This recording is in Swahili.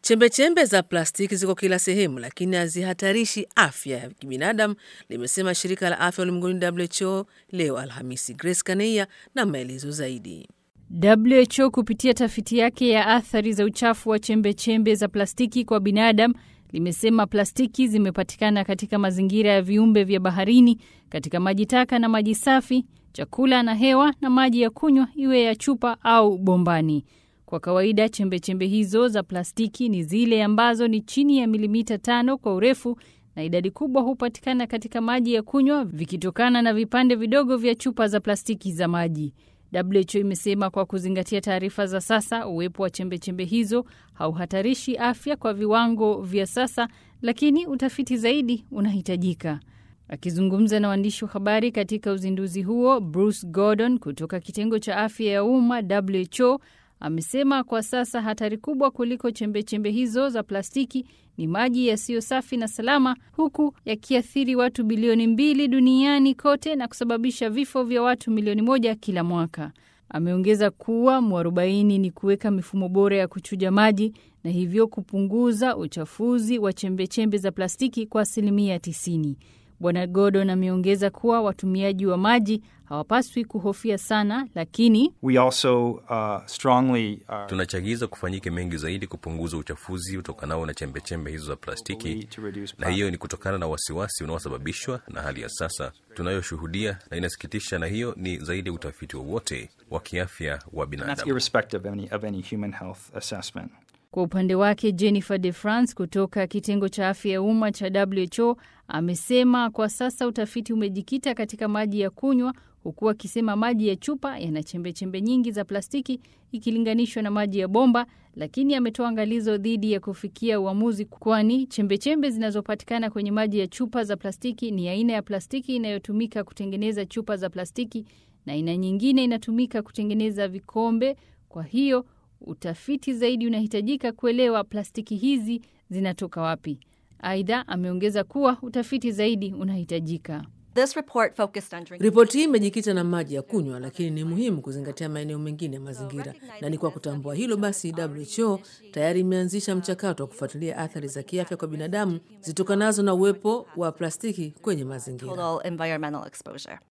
Chembechembe za plastiki ziko kila sehemu, lakini hazihatarishi afya ya kibinadamu, limesema shirika la afya ulimwenguni WHO leo Alhamisi. Grace Kaneia na maelezo zaidi. WHO kupitia tafiti yake ya athari za uchafu wa chembechembe za plastiki kwa binadamu limesema plastiki zimepatikana katika mazingira ya viumbe vya baharini, katika maji taka na maji safi, chakula na hewa, na maji ya kunywa, iwe ya chupa au bombani. Kwa kawaida chembechembe hizo za plastiki ni zile ambazo ni chini ya milimita tano kwa urefu na idadi kubwa hupatikana katika maji ya kunywa vikitokana na vipande vidogo vya chupa za plastiki za maji. WHO imesema kwa kuzingatia taarifa za sasa, uwepo wa chembechembe hizo hauhatarishi afya kwa viwango vya sasa, lakini utafiti zaidi unahitajika. Akizungumza na waandishi wa habari katika uzinduzi huo, Bruce Gordon kutoka kitengo cha afya ya umma WHO amesema kwa sasa hatari kubwa kuliko chembechembe chembe hizo za plastiki ni maji yasiyo safi na salama, huku yakiathiri watu bilioni mbili duniani kote na kusababisha vifo vya watu milioni moja kila mwaka. Ameongeza kuwa mwarobaini ni kuweka mifumo bora ya kuchuja maji na hivyo kupunguza uchafuzi wa chembechembe za plastiki kwa asilimia 90. Bwana Gordon ameongeza kuwa watumiaji wa maji hawapaswi kuhofia sana, lakini We also uh, strongly uh, Tunachagiza kufanyike mengi zaidi kupunguza uchafuzi utokanao na chembechembe hizo za plastiki, na hiyo ni kutokana na wasiwasi unaosababishwa na hali ya sasa tunayoshuhudia, na inasikitisha, na hiyo ni zaidi ya utafiti wowote wa kiafya wa and that's binadamu. irrespective of any, of any human health assessment. Kwa upande wake Jennifer De France kutoka kitengo cha afya ya umma cha WHO amesema kwa sasa utafiti umejikita katika maji ya kunywa, huku akisema maji ya chupa yana chembechembe nyingi za plastiki ikilinganishwa na maji ya bomba, lakini ametoa angalizo dhidi ya kufikia uamuzi, kwani chembechembe zinazopatikana kwenye maji ya chupa za plastiki ni aina ya plastiki inayotumika kutengeneza chupa za plastiki na aina nyingine inatumika kutengeneza vikombe. Kwa hiyo utafiti zaidi unahitajika kuelewa plastiki hizi zinatoka wapi. Aidha, ameongeza kuwa utafiti zaidi unahitajika. This report focused on drinking. Ripoti hii imejikita na maji ya kunywa, lakini ni muhimu kuzingatia maeneo mengine ya mazingira, na ni kwa kutambua hilo basi WHO tayari imeanzisha mchakato wa kufuatilia athari za kiafya kwa binadamu zitokanazo na uwepo wa plastiki kwenye mazingira. total environmental exposure.